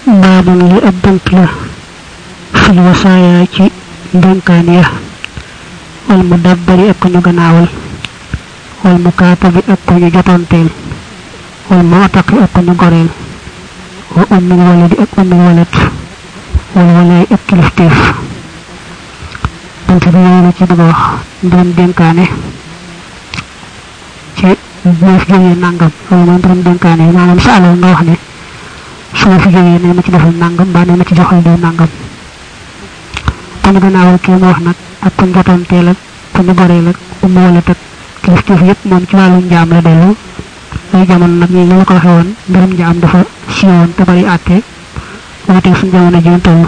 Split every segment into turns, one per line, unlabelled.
baabam li ab bunt la fil wasaaya ci ndénkaan ya wal mu dabbari ak ko ñu gannaawal wal mu kaatabi ak ko ñu jotoonteel wal mu ataqi ak ko ñu goreel wa ummil waladi ak ummil walat wal walaay ak kilifteef bunt bi yooyu la ci bëgg a wax mbirum dénkaane ci boo fi jógee nangam loolu mooy mbirum dénkaane maanaam sa alal nga wax ne su ma fi jógee ne ma ci defal nangam mbaa ne ma ci joxal diw nangam ku ñu gannaawal kii mu wax nag ak ku ñu jotoon teel ak ku ñu goreel ak umma wala teg kilifteef yëpp moom ci wàllu njaam la dellu ay jamono nag ñi la ko waxee woon mbirum njaam dafa siiwoon te bari àtte wuuteeg suñu jamono ji toll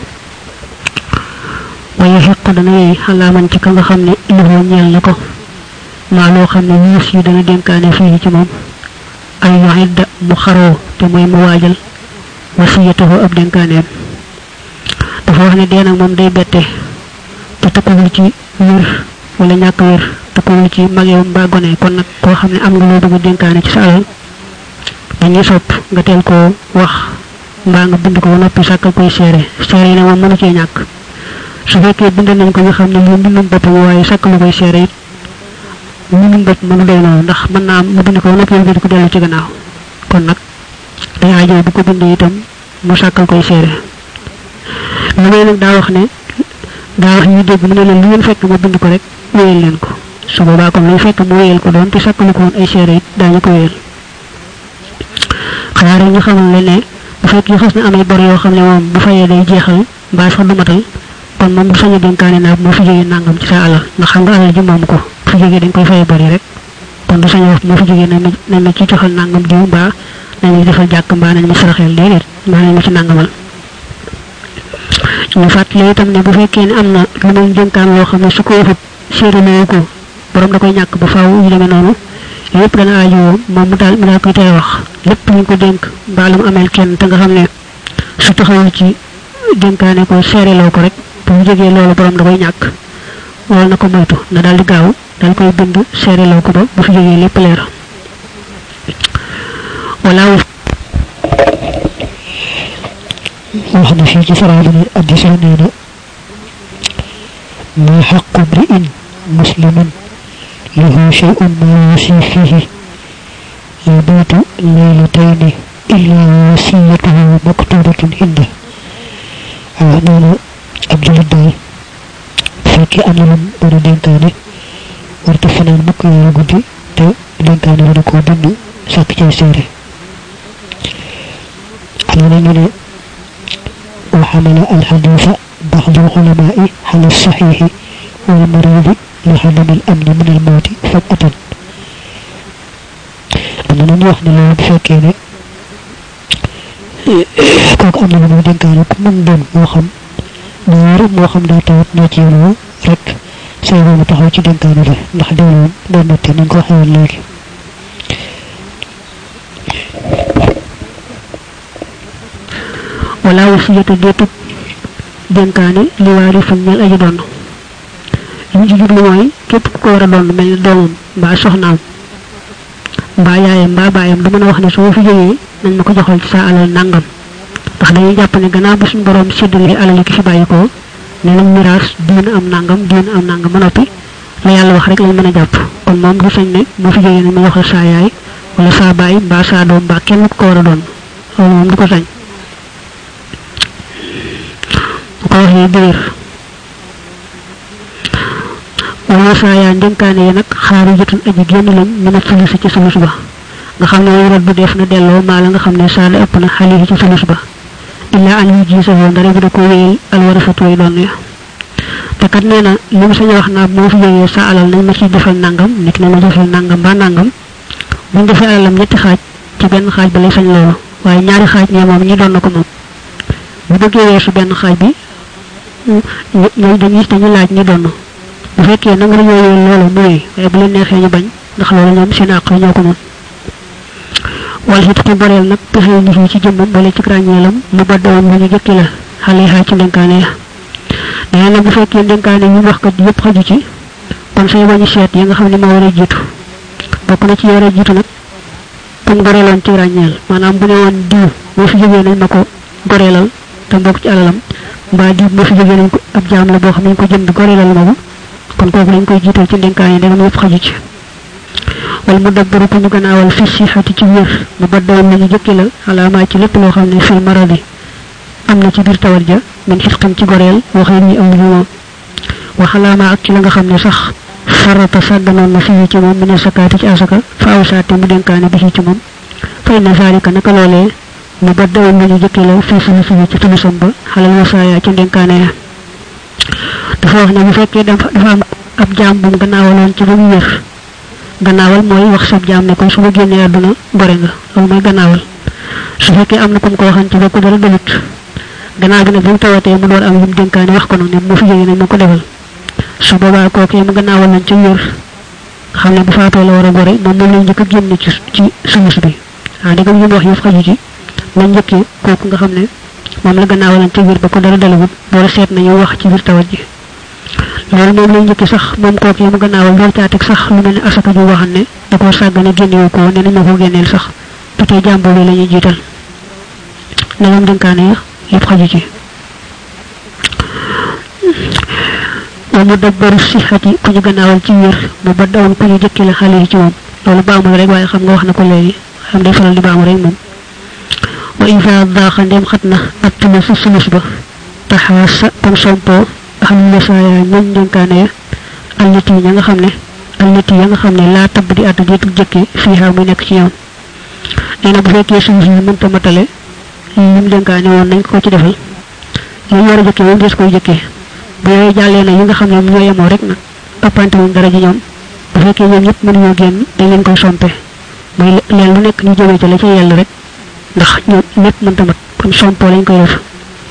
waaye xeq dana yey xalaaman ci ka nga xam ne ilifoo ñeel na ko maa loo xam ne wiis yi dana dénkaane fii ci moom ay yoxidda mu xaroo te mooy mu waajal wasiyatahu ab dénkaaneem dafa wax ne dee nag moom day bette te tëkkawul ci wér wala ñàkk wér tëkkawul ci mageew mbaa gone kon nag koo xam ne am nga loo bëgg a dénkaane ci sa alal dañuy sopp nga teel koo wax mbaa nga bind ko ba noppi sàkkal koy seere seere yi ne moom mënu cee ñàkk su fekkee bind nañ ko nga xam ne lii mbindum boppam waaye sàkkalu koy seere it mbindum bopp mënu doy noonu ndax mën naa am mu bind ko ba noppi bind ko dellu ci gannaaw kon nag day aajo bu ko bindee itam mu sàkkal koy seere li ngay nag daa wax ne daa wax ñu dégg mu ne leen lu ngeen fekk ma bind ko rek wéyal leen ko su boobaa kon luy fekk mu wéyal ko doon te sàkkalu ko woon ay seere it daañu ko wéyal xanaa rek ñu xamal leen ne bu fekkee xas na amay bor yoo xam ne moom bu fayee day jeexal mbaa sax du matal kon moom bu sañu dénkaane naa moo fi jógee nangam ci sa alal ndax xam nga alal ji moom ko bu fi jógee dañ koy fayee bari rek kon du sañu wax moo fi jógee nañ ma nañ ma ci joxal nangam diw mbaa nañ ma defal jàkk mbaa nañ ma saraxeel déedéet mbaa nañ ma ci nangamal ñu fàttali itam ne bu fekkee ne am na lu muy dénkaan loo xam ne su ko waxut séeréer ko borom da koy ñàkk ba faaw yu demee noonu yëpp dana aajowoo moom mu daal mu daal koy tey wax lépp ñu ko dénk mbaa lu mu ameel kenn te nga xam ne su taxawul ci dénkaane ko seereloo ko rek bu mu jógee loolu borom da koy ñàkk wala na ko moytu na daal di gaaw daal koy bind seereloo ko ba bu fi jógee lépp leer wala
wax na fii ci saraabu ne addisa nee na ma xaqu mri'in muslimin له شيء ما يوصي فيه يبيت ليلتين إلا وصيته مكتوبة عنده أعنانا عبد الله فكي أنا لم أنا دينكاني ورت فنان مك يا غودي te dénkaane wala ko bind sàkk cay seere am na ñu ne وحمل الحديث بعض العلماء على الصحيح والمريض لعدم الأمن من الموت فجأة am na ñu wax ne loolu bu fekkee ne kooku am na lu muy dénkaane ku mën doon moo xam moo wér moo xam daa tawat ñoo ci yéen rek say boobu taxaw ci dénkaane la ndax dee moom day metti nañ ko waxee woon léegi
wala wasiyatu deetub dénkaane li waari fan ñel aji doon li mu ci jublu mooy képp ku ko war a doon mel ni doomam mbaa soxnaam mbaa yaayam mbaa baayam du mën a wax ne su ma fi jógee nañ ma ko joxal ci sa alal nangam ndax dañuy jàpp ne gannaaw ba suñu borom séddale alal yi ki fi bàyyi ko ne nañ miraas diina am nangam diina am nangam ba noppi la yàlla wax rek lañ mën a jàpp kon moom du sañ ne moo fi jógee nañ ma joxal saa yaay wala saa baay mbaa saa doom mbaa kenn ku ko war a doon loolu moom du ko sañ bu ko waxee dëgër wala saa yaa ndénkaane yi nag xaari jotun aji génn lañ mën a sulus ci sulus ba nga xam ne waral bu def na delloo maa la nga xam ne saa la ëpp na xale yi ci sulus ba illa an yu ji safoo ndare bu da ko wéyal alwarasatu yi doon ya te kat nee na li mu sañ wax naa moo fi jógee sa alal nañ ma ciy defal nangam nit na ma defal nangam ba nangam buñ defee alalam ñetti xaaj ci benn xaaj ba lay sañ loolu waaye ñaari xaaj ñee moom ñi doon na ko moom bu bëggee weesu benn xaaj bi ñooy dañuy dañu laaj ñi doon bu fekkee nanga la yooyee loolu mu wéy waaye bu leen neexee ñu bañ ndax loolu ñoom seen àq ñoo ko moom wala si te boreel nag pexe ni fii ci jëmmam wala ci ràññeelam mu baddoon lu ñu jëkki la xale xaa ci ndénkaane ya nee na bu fekkee ndénkaane yi wax kat yëpp xaju ci kon say wañu seet yi nga xam ne moo war a jiitu bokk na ci war a jiitu nag buñ boreeloon ci ràññeel maanaam bu ne woon diw boo fi jógee nañ ma ko goreelal te mbokk ci alalam mbaa di bu fi jógee nañ ko ab jaam la boo xam nañ ko jënd goreelal moomu kon kooku lañ koy jiital ci ndénkaan yi ndegam yëpp xaju ci wal mu dabbaru ko ñu gannaawal fi sixati ci wér mu baddawoon nañu jëkki la alaamaa ci lépp loo xam ne fil maradi am na ci biir tawat ja min xitqin ci goreel waxee ni am lu moom waxalaama ak ci la nga xam ne sax farata sàgganoon na fii ci moom mu ne sakaati ci asaka fa aw saate mu dénkaane bi ci moom fay na zalika naka loolee mu baddawoon nañu jëkki la fii suñu suñu ci tulusam ba xalal wasaaya ci ndénkaane ya dafa wax ne bu fekkee dafa am ab jaam bu mu gannaawaloon ci ba mu wér gannaawal mooy wax sab jaam ne ko su ma génnee àdduna gore nga loolu mooy gannaawal su fekkee am na ku mu ko waxan ci ba ko dara dalut gannaaw bi nag bi mu tawatee mu door am yu mu dénkaane wax ko noonu ne mu fi jógee nañ ma ko defal su boobaa kooku mu gannaawal nañ ci wér xam ne bu faatoo la war a gore moom moom lañ njëkk a génn ci ci sulus bi ah dëgg ñu wax yëf xaju ci nañ njëkkee kooku nga xam ne moom la gannaawal nañ ci wér ba ko dara dalawut boole seet nañu wax ci biir tawat ji loolu moom lay njëkki sax moom kooku yi mu gannaawal door caa teg sax lu mel ne asaka ju waxan ne da koo sàggane génnewu ko ne nañ ma ko génneel sax ba tey jàmbur bi la ñuy jiital ne moom dénkaane ya yëpp xaju ci wa mu dabbaru sixati ku ñu gannaawal ci wér mu ba dawoon ku ñu jëkki la xale yi ci moom loolu baamul rek waaye xam nga wax na ko léegi xam day faral di baamu rek moom wa isa daaxa ndem xat na ak tuma sa sulus ba taxaasa comme sompoo xam ne saaya ñoom dénkaane ya alliti ña nga xam ne alliti ya nga xam ne laa tabb di àtt jiitu jëkke fii xaw muy nekk ci ñoom nee na bu fekkee sulus yi mënta matale li mu dénkaane woon nañ ko ci defal li ñu war a jëkkee moom des koy jëkkee bu yooyu jàllee na yi nga xam ne ñoo yemoo rek nag ëppante wuñ dara ji ñoom bu fekkee ñoom ñëpp mënuñoo génn dañ leen koy sompe mooy leen lu nekk ñu jëmee ci la ca yell rek ndax ñoom lépp mënta mat kon sompoo lañ koy def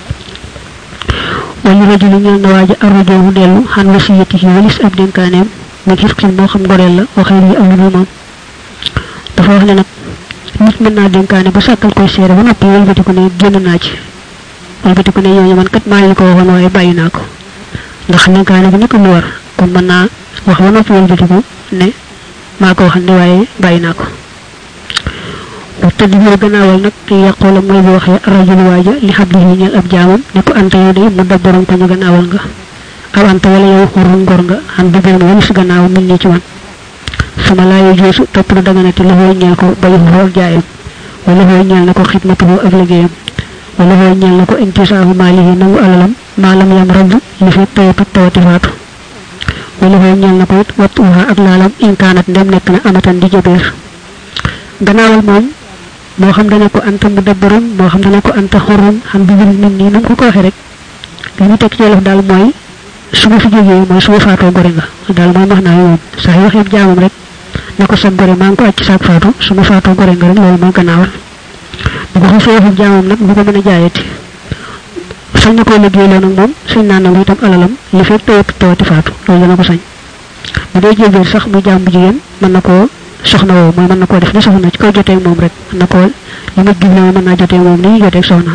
wala rajulu ñeel na waaja arrajoo mu dellu xan wasiyati yi walis ab dénkaaneem min xirqin moo xam goreel la waxee yi am lu moom dafa wax ne nag nit mën naa dénkaane ba sàkkal koy seere ba noppi wëlbatiku ne génn naa ci wëlbatiku ne ñooñu man kat maa leen ko waxoon waaye bàyyi naa ko ndax dénkaane bi nekk lu war kon mën naa wax ba noppi wëlbatiku ne maa ko waxal ne waaye bàyyi naa ko wa tadbiir gannaawal nag ki yàqoola mooy bu waxee rajul waaja li xablihi ñeel ab jaamam ne ko anta yow day mu dabbaroon ko ñu gannaawal nga aw anta wala yow xurun ngor nga am dubéen wala si gannaaw min nii ci man sama laa yu joosu topp lu daganati la hooy ñeel ko bayu ak jaayam wala hooy ñeel na ko xidmatuhu ak liggéeyam wala hooy ñeel na ko intisaahu maalihi nangu alalam maalam yam rabb li fi tawatu tawati faatu wala hooy ñeel na ko it wattuha ak laalam inkaanat ndem nekk na amatan di jëbeer gannaawal moom moo xam dana ko anta mu dabbarun moo xam dana ko anta xorun xam bi nit nii nam ko ko waxee rek li ñu teg ci wolof daal mooy su ma fi jógee mooy su ma faatoo gore nga daal mooy max naa yi moom saa yu waxee jaamam rek ne ko sag gore maa ngi ko acc saak faatu su ma faatoo gore nga rek loolu mooy gannaawal bu ko xasee waxee jaamam nag bu ko mën a jaayati sañ na koo liggéeyloo nag moom sañ naa nangu itam alalam li fekk tawati tawati faatu loolu dana ko sañ bu dee jébéer sax muy jaam bu jigéen mën na koo soxna woo mooy mën na koo def ne soxna ci kaw jotee moom rek mën na koo li ma jublu mën naa jotee moom ni ñu jotee soxna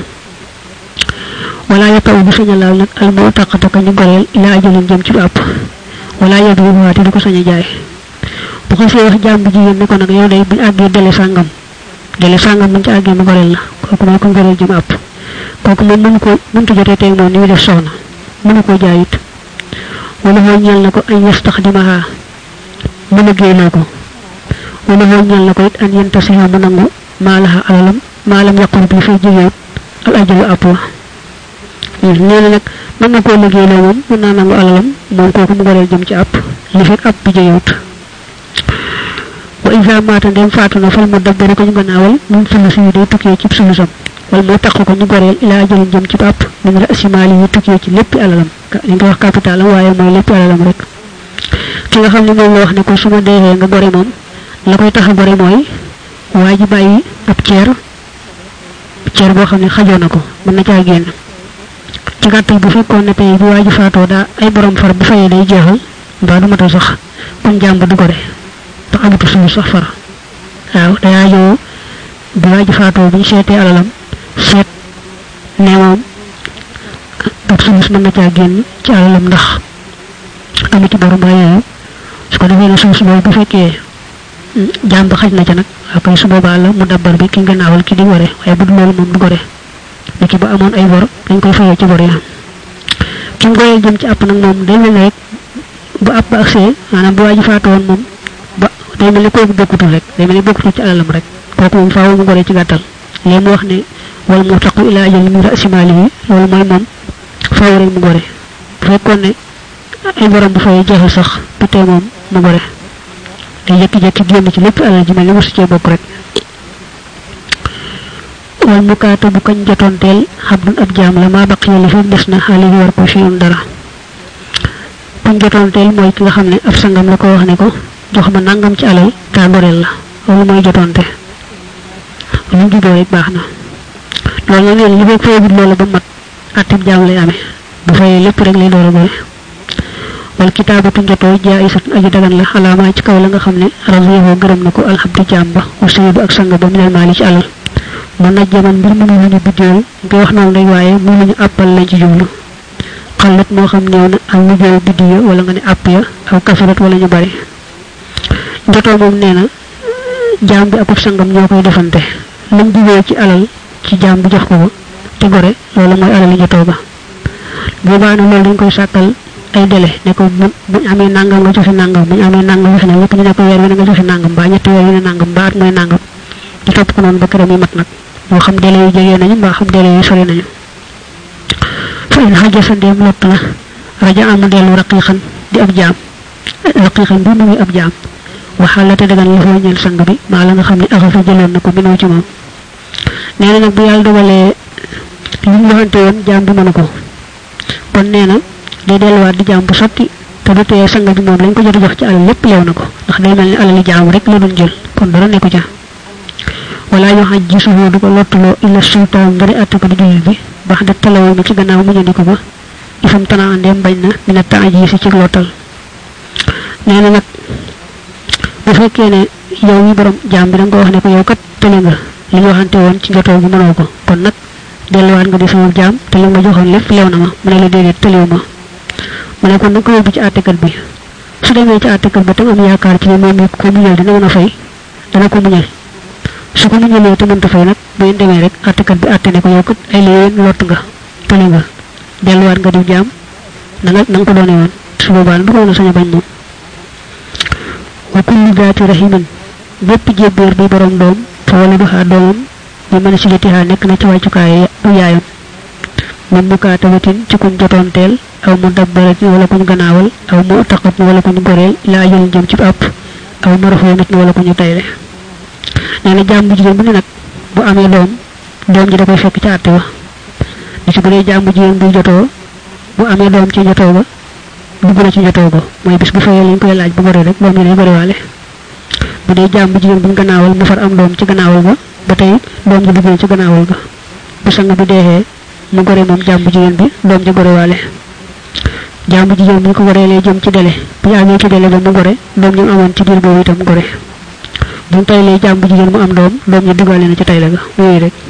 wala yataw bu sañ a laal nag al moo taqataka ñu goreel ila ajalin jëm ci àpp wala yadu bu waati du ko sañ a jaay bu ko see wax jaam bu jigéen ne ko nag yow day buñ àggee dele sàngam dele sàngam buñ ci àggee mu goreel la kooku mooy ko goreel jëm àpp kooku moom mënu ko mënta jotee tey moom ni muy def soxna mënu koo jaay it wala moo ñeel na ko ay yastaxdimaha mu liggéeyloo ko wala moo ñeel na ko it an yentasiha mu nangu maalaha alalam maalam yaqur bi fay jigéen al ajalu àpp wa nee na nag mën na koo liggéeyloo moom mën naa nangu alalam moom kooku mu goreel jëm ci àpp li fekk àpp bi jegewut wa isa maata ndem faatu na fal mu dabbaru ko ñu gannaawal mun sulusi yi day tukkee ci sulusam wala moo taq ko ñu goreel ila ajalin jëm ci àpp min rasimaali yi tukkee ci léppi alalam li nga wax capitalam waaye mooy léppi alalam rek ki nga xam ne moom la wax ne ko su ma deexee nga gore moom la koy tax a gore mooy waa ji bàyyi ab ceer ceer boo xam ne xajoo na ko mën na caa génn ci gàttal bu fekkoon ne tey bu waa ji faatoo daa ay borom far bu fayee day jeexal mbaa du matal sax kon jàmb du gore te amatu suñu sax far waaw day aajoo bu waa ji faatoo bu ñu seetee alalam seet ne moom ab sulus mën na caa génn ci alalam ndax amu ci borom mbaa yooyu su ko defee ne sulus boobu bu fekkee jàmb xaj na ca nag waaw kay su boobaa la mu dabbar bi ki gannaawal ki di gore waaye bu dul loolu moom du gore niki ba amoon ay bor dañ koy fayee ci bor ya ki mu goreel jëm ci àpp nag moom day mel ne rek bu àpp ba agsee maanaam bu waa ji faatu woon moom ba day mel ne kooku bokkutul rek day mel ne bokkutul ci alalam rek kooku moom faaw mu goree ci gàttal léegi mu wax ne wal mu taqu ila ajal min rasimaali yi loolu mooy moom faaw rek mu gore bu fekkoon ne ay borom bu fay jeexal sax du tee moom mu gore day jékki-jékki génn ci lépp alal ji mel ne mosu cee bokk rek wal mukaata bu kañ jotoonteel xabdun ab jaam la maa baqiya li fi des na xaali yi war ko fiyoon dara kuñ jotoonteel mooy ki nga xam ne ab sangam la ko wax ne ko jox ma nangam ci alal kaa goreel la loolu mooy jotoonte lu juboo rek baax na loolu nag nee li fekk fayagul loola ba mat attib jaam lay amee bu fayee lépp rek lay door a gore wal kitaabatu njotoo jaayisatun aji dagan la xalaamaa ci kaw la nga xam ne radiyahu gërëm na ko alxabdi jaam ba wa sayidu ak sang ba minal maali ci alal mu najjaman mbir mu lu ñu biddéel nga wax noonu rek waaye mu lu ñu àppal lañ ci jublu xalat moo xam néew na ak mu jël biddi ya wala nga ne àpp ya aw kafirat wala ñu bari njotoo moom nee na jaam bi akub sangam ñoo koy defante lañ jubee ci alal ci jaam bi jox ko ko te gore loolu mooy alali njotoo ba boobaa nag loolu dañ koy sàkkal ay délai ne ko bu buñ amee nangam nga joxe nangam buñ amee nangam joxe nangam ñëpp ñu ne ko weer wi ne nga joxe nangam mbaa ñetti weer wi ne nangam mbaa at mooy nangam ñu topp ko noonu ba këram yi mat nag moo xam délai yu jege nañu mbaa xam délai yu sori nañu fa in xaja sa ndéem lott na raja am dellu raqiqan di ab jaam raqiqan bi mu ngi ab jaam waxal la te dagan la foo ñeel sang bi maa la nga xam ne axa fa jëloon na ko minoo ci moom nee na nag bu yàlla dogalee li ñu waxante woon jaam bi mënu ko kon nee na day delluwaat di jaam bu sotti te du tee sang bi moom lañ ko jot a jox ci alal lépp leew na ko ndax day mel ni alali jaam rek la doon jël kon dara nekku ca wala yu xaj ji suufoo du ko lottuloo illa sultaan ndari àtte ko di jullit bi bax da talawo mi ci gannaaw mu ñëndi ko ba ifam tana andeem bañ na mina taaji si ci lottal nee na nag bu fekkee ne yow mi borom jaam bi da nga ko wax ne ko yow kat tële nga li ñu waxante woon ci njotoo bi mënoo ko kon nag delluwaat nga di sama jaam te li nga joxoon lépp leew na ma mu ne la déedéet tëlew ma mu ne kon da ko yóbbu ci àttekat bi su demee ci àttekat ba tam am yaakaar ci ne moom it ko muñal dina mën a fay dana ko muñal su ko muñalee te mënta fay nag bu ngeen demee rek àttekat bi àtte ne ko yow kat ay léewéen lott nga tële nga delluwaat nga di jaam na nga na nga ko doone woon su boobaa du ko mën a sañ a bañ moom wa kullu daati rahimin bépp jébbéer bi borom doom fa wala du xaa doomam bi mën a silatihaa nekk na ci wàccukaay du yaayam min mukaatabatin ci kuñ jotoonteel aw mu dabbaratin wala kuñ gannaawal aw mu taqatin wala kuñ goreel laa jël jëm ci àpp aw marfoonatin wala kuñu tayle nee na jaam bu jigéen bu ne nag bu amee doom doom ji da koy fekk ci àtte ba li ci bu dee jaam bu jigéen bu jotoo bu amee doom ci jotoo ba dugg na ci jotoo ba mooy bis bu fayee lañ koy laaj bu gore rek doom ji day gorewaale bu dee jaam bu jigéen buñ gannaawal mu far am doom ci gannaawal ba ba tey doom ji dugg na ci gannaawal ga bu sang bi deexee mu gore moom jaam bu jigéen bi doom ji gorewaale jaam bu jigéen bu ñu ko goreelee jëm ci dele bu ñu àggee ci dele ba mu gore doom ji mu amoon ci biir boobu itam gore buñ taylee jaam bu jigéen mu am doom doom ji duggaale na ci tayle ga yooyu rek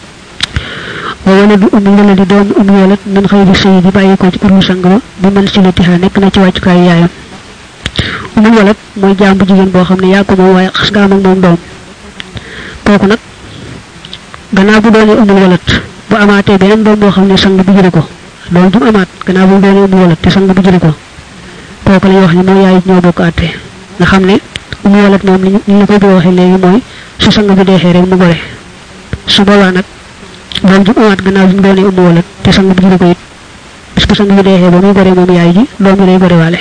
wa wala du um wala di doom um yolat min xëy bi sëy bi bàyyi ko ci uru sang ba bi man si la tixa nekk na ci wàccukaayu yaayam umul walat mooy jaam bu jigéen boo xam ne yaa ko moom waaye xas nga am ak moom doom kooku nag gannaaw bu doonee umul walat bu amaatee beneen doom boo xam ne sang bi jële ko doom ju amaat gannaaw bu doonee umul walat te sang bi jële ko kooku la ñuy wax ne mooy yaay ñoo bokk àtte nga xam ne umul walat moom li ñu la koy bëgg waxee léegi mooy su sang bi deexee rek mu gore su boobaa nag doom ju amaat gannaaw bi mu doonee umul walat te sang bi jële ko it bis bu sang bi deexee ba muy gore moom yaay ji doom ji day gore waale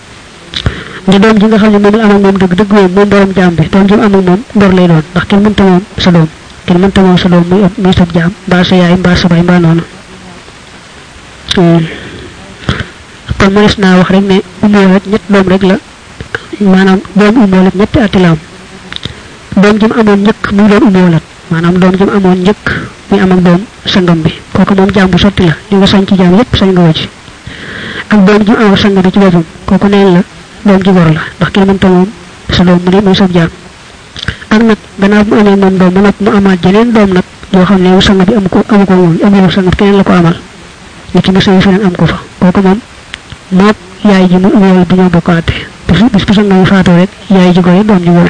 nde doom ji nga xam ne moom la am ak moom dëgg dëgg moom moom borom jaam bi doom ji mu am ak moom ngor lay doon ndax kenn mënta moom sa doom kenn mënta moom sa doom muy muy sab jaam mbaa sa yaay mbaa sa bay mbaa noonu kon mënees naa wax rek ne umu walat ñett doom rek la maanaam doom umu walat ñetti atti la am doom ji mu amoon njëkk muy doon umu walat maanaam doom ji mu amoon njëkk muy am ak doom sangam bi kooku moom jaam bu sotti la li nga sañ ci jaam lépp sañ nga ko ci ak doom ji mu amoon sang bi ci boppam kooku neen la doom ji gor la ndax kenn mënta moom sa doom mu ne muy sab jaam ak nag gannaaw bu mu amee moom doom ba noppi mu amaat jeneen doom nag yoo xam ne sang bi amu ko amu ko moom amul sang bi keneen la ko amal ni ki mos a feneen am ko fa kooku moom moog yaay ji mu yool bi ñoo bokkaate bis bis bu sang bi faatoo rek yaay ji gore doom ji gore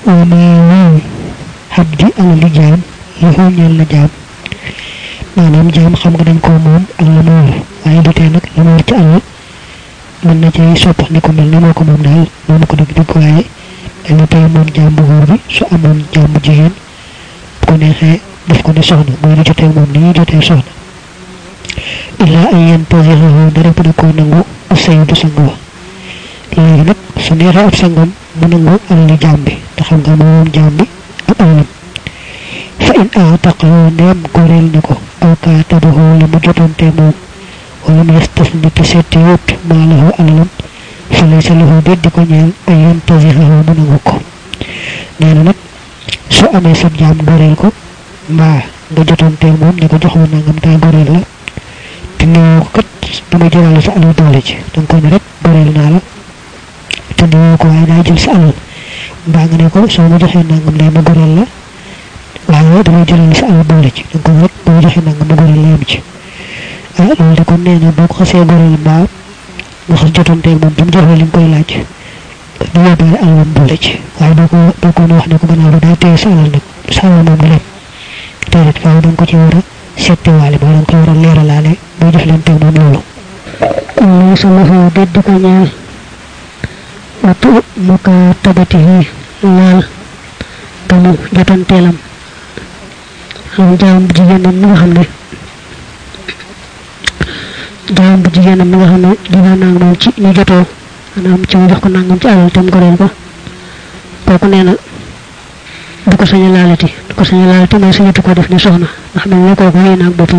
wa maalul xabdi alali jaam lahu ñeel na jaam maanaam jaam xam nga dañ koo moom ak la mu war waaye du tee nag la mu war ci alal mën na cay soppax ni ko mel ni moo ko moom daal moomu ko dëgg dëgg waaye dañu tey moom jaam bu góor bi su amoon jaam bu jigéen bu ko neexee def ko ne soxna mooy di jotee moom ni ñuy jotee soxna illaa ay yen tasixahu dara bu da koo nangu ab sayidu sang wa léegi nag su neexee ab sangam mu nangu alali jaam bi te xam nga moom jaam bi ak alalam fa in aataqahu ndeem goreel na ko aw kaatabahu la mu jotante moom wala mu yastafni te setti wut maalahu alalam fa laysa lahu déet di ko ñeel ay yen tasixahu mu nangu ko nee na nag su amee sab jaam goreel ko mbaa nga jotante moom ne ko jox ma nangam taa goreel la te néew ko kat dama jëlale sa alal doole ci danga ko ne rek goreel naa la te néew ko waaye daa jël sa alal mbaa nga ne ko soo ma joxee nangam lay ma goreel la waaye damay jëlale sa alal doole ci danga ko ne rek boo ma joxee nangam ma goreel la yem ci ah loolu de kon nee na boo ko xasee goreel mbaa nga xas jotanteeg moom ba mu jox la li nga koy laaj du yóbbaale alalam boole ci waaye boo ko boo ko wax ne ko gannaaw ba day téye sa alal nag sa alal moom du dem déedéet faaw da nga ko ci war a settiwaale ba da nga ko war a leeralaale boo jëf leen teg moom loolu
lay sa loxo déet di ko ñeel wattu mu ka tabati yi laal ga mu jotanteelam xam jaam bu jigéenam mi nga xam ne jaam bu jigéenam mi nga xam ne dina nang moom ci ñu jotoo maanaam ci mu jox ko nangam ci alal tam goreel ko kooku nee na du ko sañ a laalati du ko sañ a laalati mooy sañatu ko def ne soxna ndax mel ne kooku wéy naag boppam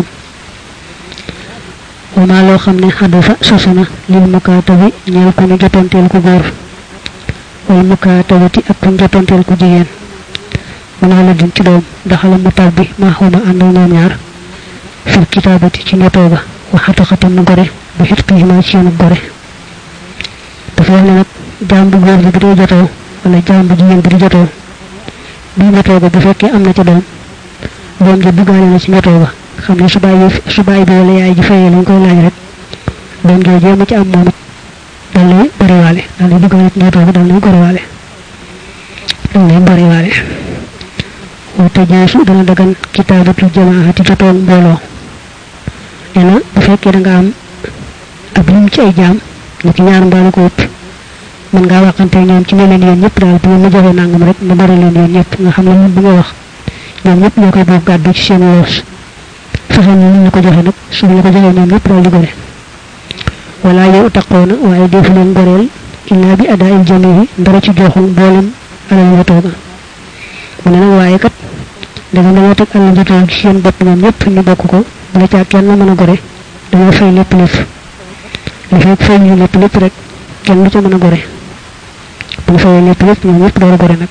wama loo xam ne xaddu fa sosu na lil mukaatabi ñeel ko ñu jotanteel ku góor wal mukaatabati ak ku jotanteel ku jigéen mu naa la din ci doom daxala mu tàbbi maa xuma ànd ak ñoom ñaar fil kitaabati ci ñotoo ga waxata xatam mu gore bu xit xiima ci yoonu gore dafa wax ne nag jaam bu góor bi bi dee jotoo wala jaam bu jigéen bi di jotoo bi ñotoo ga bu fekkee am na ca doom doom ja duggaale na ci ñotoo ga xam ne su bàyyi su bàyyi bi wala yaay ji fayee lañ koy laaj rek doom jooju jéem a ci am moom it dal lay bariwaale dal lay duggaale ci ñotoo ga dal lay goriwaale dal lay bariwaale wate jeesu dana dagan kitaabatu jamaati jotoog mbooloo nee na bu fekkee da nga am ab lim ci ay jaam ni ki ñaar mbaalu ko ëpp mën ngaa waxante ñoom ci ne leen yéen ñëpp daal bu ma joxee nangam rek ma bari leen yéen ñëpp nga xam ne ñun bi nga wax ñoom ñëpp ñoo koy bokk gàddu ci seen loos fexe ñu ñu ko joxe nag su ñu ko joxee ñoom ñëpp daal di gore wala yow taqoona waaye defu leen goreel illaa bi adaa il jamihi ndara ci joxu mboolem alal njotooga mu ne nag waaye kat daga dañoo teg alal njotooga ci seen bopp ñoom ñëpp ñu bokk ko bu la caa kenn mën a gore dañoo fay lépp lépp li fekk fay ñu lépp lépp rek kenn du ca mën a gore bu ñu fayee lépp lépp ñoom ñëpp door a gore nag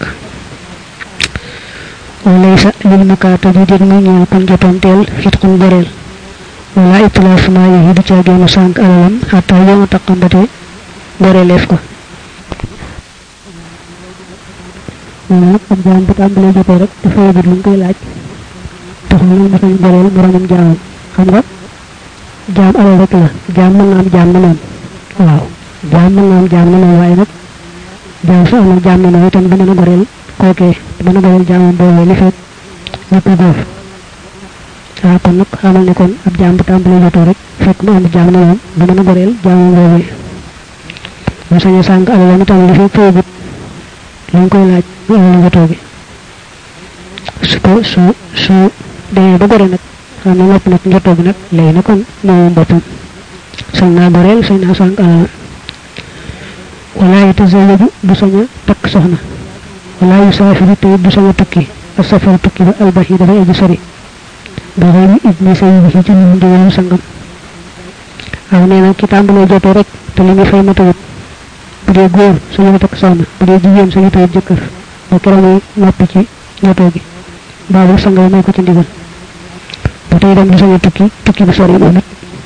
walaysa lil mukaatabi dég muy ñeel kon jotoonteel xitxun goreel wala itlaafu maalihi du caa génn sànq alalam xataa yow a taqambate goreeleef ko nee nag ab jaam bu tàmbalee jotee rek te fayagut lu ñu koy laaj taxul nag mu sañ goreel moromam jaamam xam nga jaam alal rek la jaam mën na am jaam na moom waaw jaam mën na am jaam na moom waaye nag jaam su amul jaam na moom itam du mën a goreel kookee du mën a goreel jaamam boobee li fekk ñëpp góor waaw kon nag xamal ne kon ab jaam bu tàmbalee jotoo rek fekk mu am jaam na moom du mën a goreel jaamam boobee mu sañ a sànq alalam itam li fekk fayagut lu ñu koy laaj bu alal jotoo bi su ko su su demee ba gore nag xam ne nopp nag njotoo bi nag léegi na kon moomu boppam sañ naa goreel sañ naa sànq alalam wala yatazawaju du sañ a takk soxna wala yu saafiru te du sañ a tukki ak safar tukki ba albax yi dafay aji sori ba xëy ni ibni say bi ci lu ndigalu sangam waaw nee na ki tàmbalee jotoo rek te li muy fay matawut bu dee góor sañu takk soxna bu dee jigéen sañu tawut jëkkër ba keroog muy noppi ci jotoo gi baabu sangam may ko ci ndigal ba tey dem di sañu tukki tukki bu sori moom it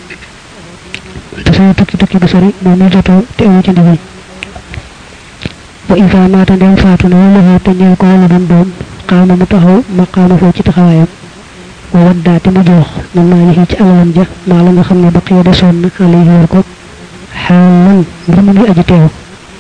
te sañu tukki tukki bu sori moom muy jotoo te amu ci ndigal wa in fa maata ndem faatu na wala xoo te ñeel ko wala doon doom xaama mu taxaw ma xaama foo ci taxawaayam wa waddaate mu jox man maa ngi ci alalam ja maa la nga xam ne baqiya desoon na alay yor ko xaalan mbir mu ngi aji teew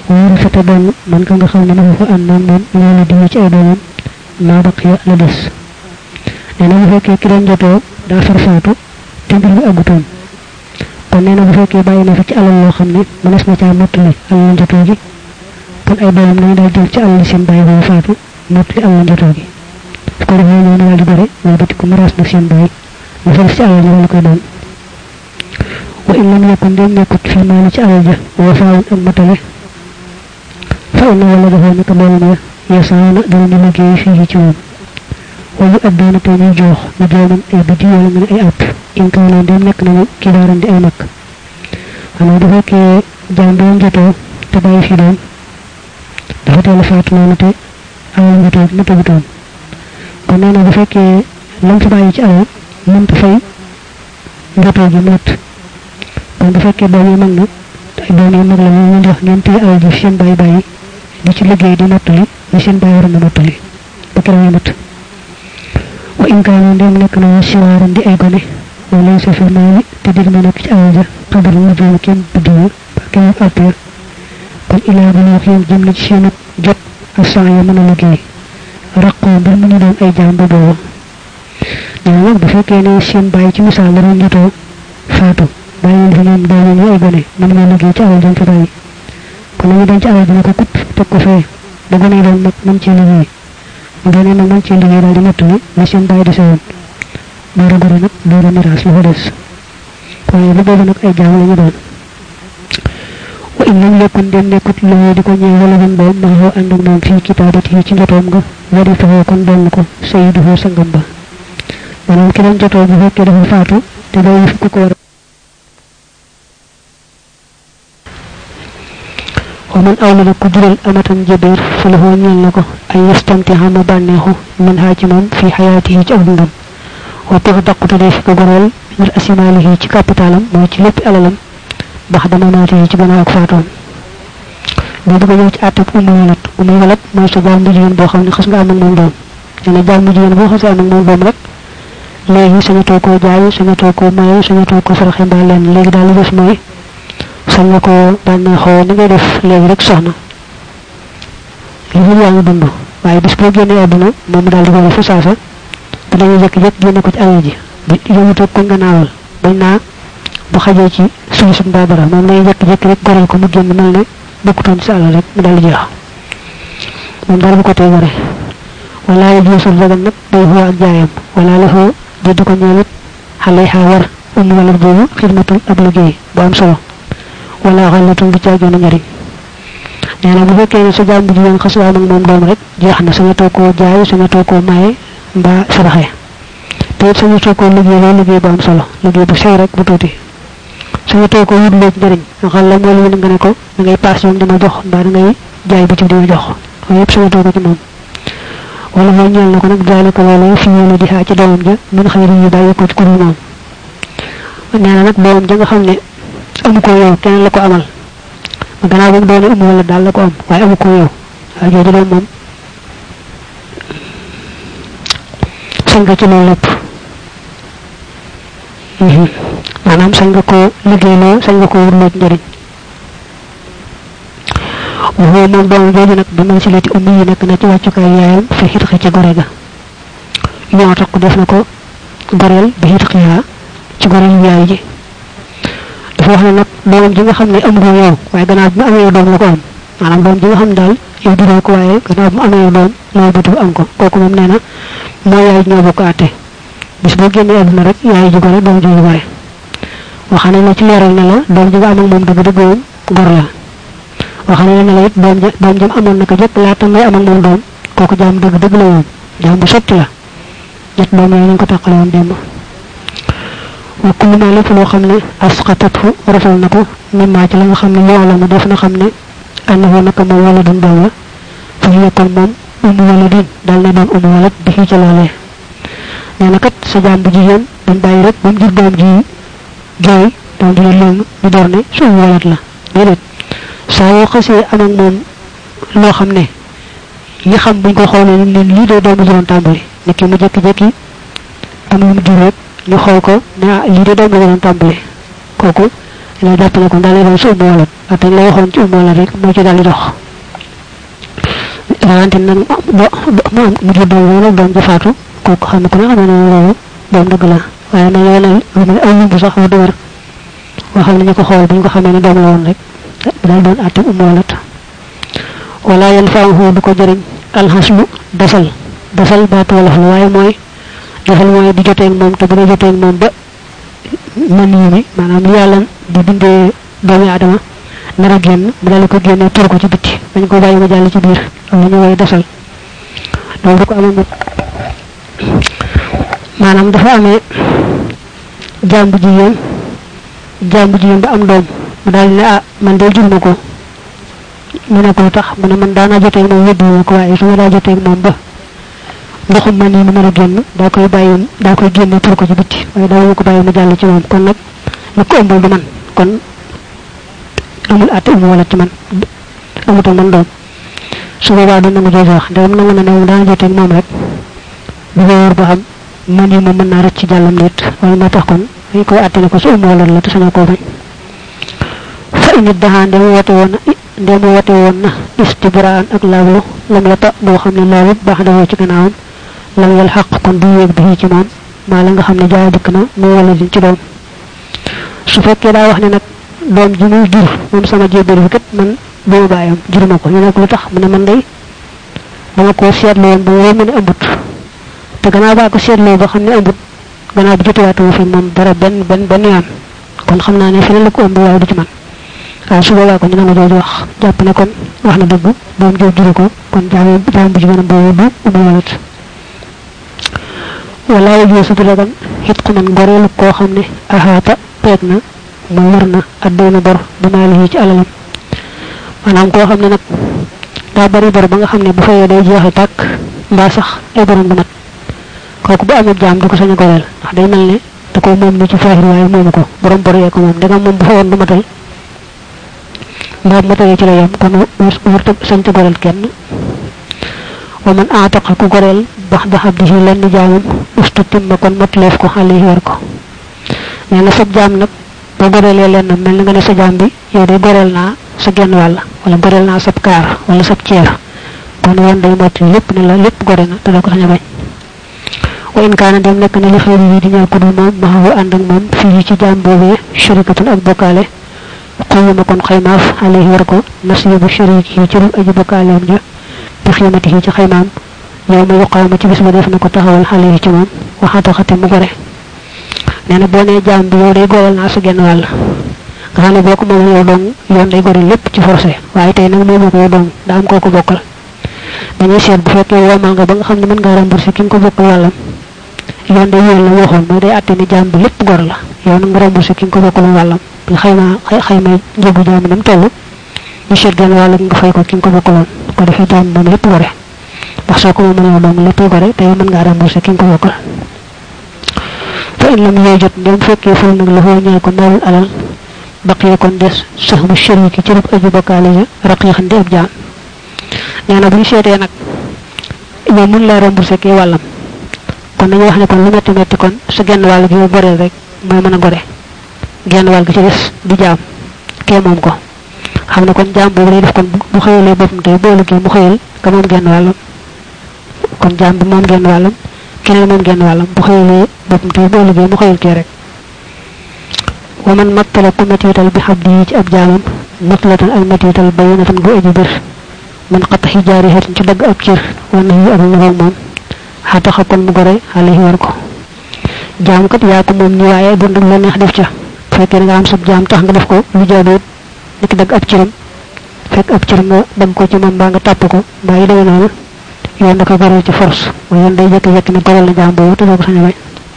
wóoru fete doon man ka nga xam ne dafa fa ànd ak moom loolu di ci ay doomam maa baqiya la des nee na bu fekkee ki doon jotoo daa farfaatu te mbir mi àggutoon kon nee na bu fekkee bàyyi na fi ci alal loo xam ne mënees na caa mottali alal njotoo gi kon ay doomam nañu daal jël ci alal seen bàyyi boobu faatu mottali alal njotoo gi su ko defee ñoo daal di gore wala bati ko maraas nag seen bàyyi mu fa def ci alal ji wala koy doon wa in lam yakun dem nekkut fi maali ci alal ja wa faawun ak matale fa inna wala dafa nekk doomam ya yasaana danañu liggéey fii ci moom wayu addoona te ñuy joox ñu doomam ay biddi wala nga ne ay app in kaw leen dem nekk nañu kibaaran di ay mag xanaa bu fekkee jaam doon jotoo te bàyyi fi doom dafa teel a faatu noonu te alal njotoo ma tëgutoon kon nee na bu fekkee lam fi bàyyi ci alal mënta fay njotoo gi mat kon bu fekkee doom yi mag na ay doom yi mag la ñu ñu jox ngeen téye alal ji fi seen bàyyi bàyyi di ci liggéey di mottali li seen bàyyi waroon na mottali ba keroog ñu mat wa in kaanu ndem nekk na siwaaran di ay gone wa laysa fi maali te dir mu nekk ci alal ja xabar mu jëm kenn biddiwu ba kenn alpeer kon ilaa bu ñu xiyam jëm na ci seen jot asan ya mën a liggéey raqoo mbir mu ñu doon ay jaam ba booba ñoo nag bu fekkee ne seen bàyyi ci misaal la doon jotoo faatu bàyyi leen fi ñoom doom ñu ay gone mën nga liggéey ci alal jëm fi bàyyi kon nañu denc alal dina ko kupp teg ko fee ba gone yi doon mag mën cee liggéey mu doonee nag mën cee liggéey daal di mottali li seen bàyyi di sewoon door a gore nag door a miraas la fa des waaye bu boobu nag ay jaam la ñu doon wa in lam yakun dem nekkut loolu di ko ñëw wala ban doom ma xaw ànd ak moom fii kitaabati ci njotoom nga wari fexoo kon doon ko sayiduhu sangam ba maanaam ki doon jotoo bu fekkee dafa faatu te bàyyi fi ku ko war wa man awlada ku jural amatan jabeer fa la ñeel na ko ay yastamti xama bànneexu min haa ci moom fi xayaatihi ci ak dundam wa tax daqute dee fi ko goreel min asimaalihi ci capitalam mooy ci lépp alalam bax dama maatihi ci gannaaw ak faatoom boo bëgg a ñëw ci àttab umu walat umu walat mooy sa jaam bu jigéen boo xam ne xas nga am ak moom doom nee na jaam bu jigéen boo xasee am ak moom doom rek léegi sañatoo koo jaay sañatoo koo maye sañatoo koo faraxe mbaa leen léegi daal li def mooy sañ nga ko bànneexoo ni ngay def léegi rek soxna li mu yaa ngi dund waaye bis boo génnee àdduna moom mu daal di ko def fa saasa te dañuy jékki-jékki génne ko ci alal ji bi yëmutoo ko gannaawal bañ naa bu xajee ci suñu suñ baa dara moom dañuy jékki-jékki rek goreel ko mu génn mel ne bokkutoon ci sa alal rek mu daal di jeex moom dara bu ko tey gore wala la jeesul dagan nag day xoo ak jaayam wala la xoo di du ko ñeelit xale xaa war um wala boobu xidmatul ab liggéey bu am solo wala xalatum du caagee na njariñ nee na bu fekkee ne sa jaam bu jigéen xas waa moom doom rek jeex na sañatoo koo jaay sañatoo koo maye mbaa saraxe te it sañatoo koo liggéey loo liggéey bu am solo liggéey bu sew rek bu tuuti sañatoo koo wut léegi njariñ xal la mooy lu nga ne ko da ngay paas yoon dima jox mbaa da ngay jaay bitig dima jox loolu yëpp sañatoo ko ci moom wala mooy ñeel na ko nag jaale ko loolu fi ñëw di xaa ci doomam ja mun xëy yi bàyyi ko ci kudul moom nee na nag doomam ja nga xam ne amu ko yow keneen la ko amal ma gannaaw ba mu doone umu wala daal la ko am waaye amu ko yow waaye jooju doon moom sañ nga ci loolu lépp maanaam sañ nga koo liggéeyloo sañ nga koo wurloo ci njëriñ waxoo moom doomam jooju nag bi man si lati ummi yi nekk na ci wàccukaay yaayam fi xitxi ci gore ga ñoo tax def na ko goreel bi xitxiyaa ci goreel yaay ji dafa wax ne nag doomam ji nga xam ne amu ko yow waaye gannaaw bi mu amee doom la ko am maanaam doom ji nga xam daal yow juróo ko waaye gannaaw bi mu amee doom loolu bëtu am ko kooku moom nee na moo yaay ñoo bokk àtte bis boo génnee àdduna rek yaay ji gore doom ji ñu gore waxane la ci leeral ne la doom ji nga am ak moom dëgg dëgg moom gor la waxane ne la it doom ja doom jam amoon naka jëkk laata ngay am ak moom doom kooku jaam dëgg dëgg la moom jaam bu sotti la ñett doom yooyu ñu ko tàqale woon démb wa kullu ma lépp loo xam ne asqatatu rafal na ko mimma ci la nga xam ne yoo la mu def na xam ne annahu naka moom wala dun doom la fa yekkal moom umu wala din dal ne doon umu wala bi ci loolee nee na kat sa jaam bu jigéen dañ bàyyi rek ba mu jur doom ji jooy doom ji lëng ñu door ne su umu walat la déedéet saa yoo xasee am ak moom loo xam ne yi xam buñ ko xoolee ne lii de doomu juróom tàmbali ne ki mu jékki-jékki am lu mu jur rek ñu xool ko ne ah lii de doom la doon tàmbali kooku
la jàpp ne kon daal doon su ummu walat ak la waxoon ci ummu walat rek moo ci daal di dox rawante nag mu am mu jur doom wala doom ja faatu kooku xam ne ku ne xam ne loolu doom dëgg la waaye nag yeneen lu mel ay lumbu sax wax dëgër waxal nañu ko xool bu ñu ko xamee ne doom la woon rek daal doon àtte ummu walat wala yan faahu du ko jëriñ alxaslu dasal dasal baatu wolof la waaye mooy dasal mooy di joteeg moom te bu dee joteeg moom ba man yi mi maanaam li yàlla di bindee doomi aadama nar a génn mu daal ko génne tur ko ci bitti dañ ko bàyyi ma jàll ci biir am na ñu woy dasal loolu du ko amee maanaam dafa amee jàmbu jigéen jàmbu jigéen ba am doom mu daal ne ah man de jur ma ko mu ne ko tax mu ne man daana joteeg moom yóbbu ko waaye su ma daa joteeg moom ba ndoxum man yi mu nar a génn daa koy bàyyi daa koy génne tur ko ci bitti waaye daa ko bàyyi mu jàll ci moom kon nag lu ko ëmbal du man kon amul àtte umu wala ci man amutal man doom su boobaa du nangu jooju wax ndegam nangu na ne moom daana joteeg moom rek bu ko wóor ba xam man yi moom mën naa rëcc ci jàllam nit wala moo tax kon dañ koy àtte ne ko su umu wala la te sañoo koo bañ fa init daxaa ndem woote woon na ndem woote woon na istibraan ak laablu lam yata boo xam ne laabut baax dawoo ci gannaawam lam yal xaq kon du yéeg bi ci moom maa la nga xam ne jaay dikk na mu wala din ci doom su fekkee daa wax ne nag doom ji muy jur moom sama jébbal fi kat man boobu bàyyam juruma ko ñu ne ko lu tax mu ne man day dama koo seetlu woon ba woo mu ne ëmbut te gannaaw baa ko seetloo ba xam ne ëmbut gannaaw bi jotuwaatuma fi moom dara benn benn benn yoon kon xam naa ne feneen la ko ëmb waaye du ci man waaw su boobaa ko ñu nangu jooju wax jàpp ne kon wax na dëgg doom jooju juru ko kon jaam jaam bu jigéenam boobu du umu walat wala yooyu su dagan xit ku man goreelu koo xam ne ahaata peeg na mu war na adduna bor bi maalihi ci alalam maanaam koo xam ne nag daa bari bor ba nga xam ne bu fayee day jeexe tàkk mbaa sax ay borom du mat kooku bu amee jaam du ko sañ a goreel ndax day mel ne da ko moom ni ci faahir waaye moomu ko borom bor yee ko moom ndegam moom bu fayoon du matal mbaa bu matalee ci la yem kon wërta sañ ca goreel kenn wa man aataqa ku goreel bax da abdihi lenn jaamam ustu timma kon matleef ko xale yi war ko nee na sab jaam nag boo goreelee lenn mel na nga ne sa jaam bi yow day goreel naa sa genn wàll wala goreel naa sab kaar wala sab ceer kon woon day mott lépp ne la lépp gore na te doo ko sañ a bañ wa in kaana dem nekk na li xëy yi di ñëw ku dul moom maxawu ànd ak moom fii ci jaam boobee sharikatun ak bokkaale xuyuma kon xaymaaf alayhi war ko nasibu sharik yi ci rum aji bokkaaleem ja bi xiimati yi ci xaymaam yow ma yuqaama ci bis ba def na ko taxawal xale yi ci moom waxata xate mu gore nee na boo nee jaam bi yow day goreel naa sa genn wàll nga xam ne boo ko moom yow dong yoon day gore lépp ci forcé waaye tey nag moomu ko yow dong daa am koo ko bokkal dañuy seet bu fekkee woomal nga ba nga xam ne mën ngaa remboursé ki nga ko bokkal wàllam yoon day yéen la waxoon mooy day àtte ni jaam bi lépp gor la yow nag nga remboursé ki nga ko bokkal wàllam bi xayma xayma njëgu jaam bi nam toll ñu seet genn wàll nga fay ko ki nga ko bokkaloon ko defee jaam moom lépp gore ndax soo ko moom yow dong lépp gore te yow mën ngaa remboursé ki nga ko bokkal fa in lam yooy jot ndem fekkee ful nag la foo ñeel ko maalul alal baqee kon des sax mu shariki ci rub aju bokkaale ja raqiixan di ab jaam nee na bu ñu seetee nag yow mun laa remboursé kii wàllam kon dañuy wax ne kon lu metti metti kon sa genn wàll gi yow goreel rek mooy mën a gore genn wàll gi ci des di jaam kee moom ko xam ne kon jaam boobu day def kon bu xëyalee boppam tey boo liggéey mu xëyal ka moom genn wàllam kon jaam bi moom genn wàllam keneen moom genn wàllam bu xëyalee boppam tey boo liggéey mu xëyal kee rek wa man mattala ku metiital bi xab di ci ab jaamam matlatan ak metiital bayinatan bu aji bir man xataxi jaari xeetin ci dagg ab cër wana yi ak naroog moom xataxa kon mu gore xale yi war ko jaam kat yaa ko moom ni waaye bu ndag la neex def ca fekkee nga am sab jaam tax nga def ko lu jaadoot niki dagg ab cëram fekk ab cër nga dagg ko ci moom mbaa nga tàpp ko mbaa yi demee noonu yoon da ko goreel ci force mooy yoon day jekki-jekki ne goreel na jaam boobu te doo ko sañ a bañ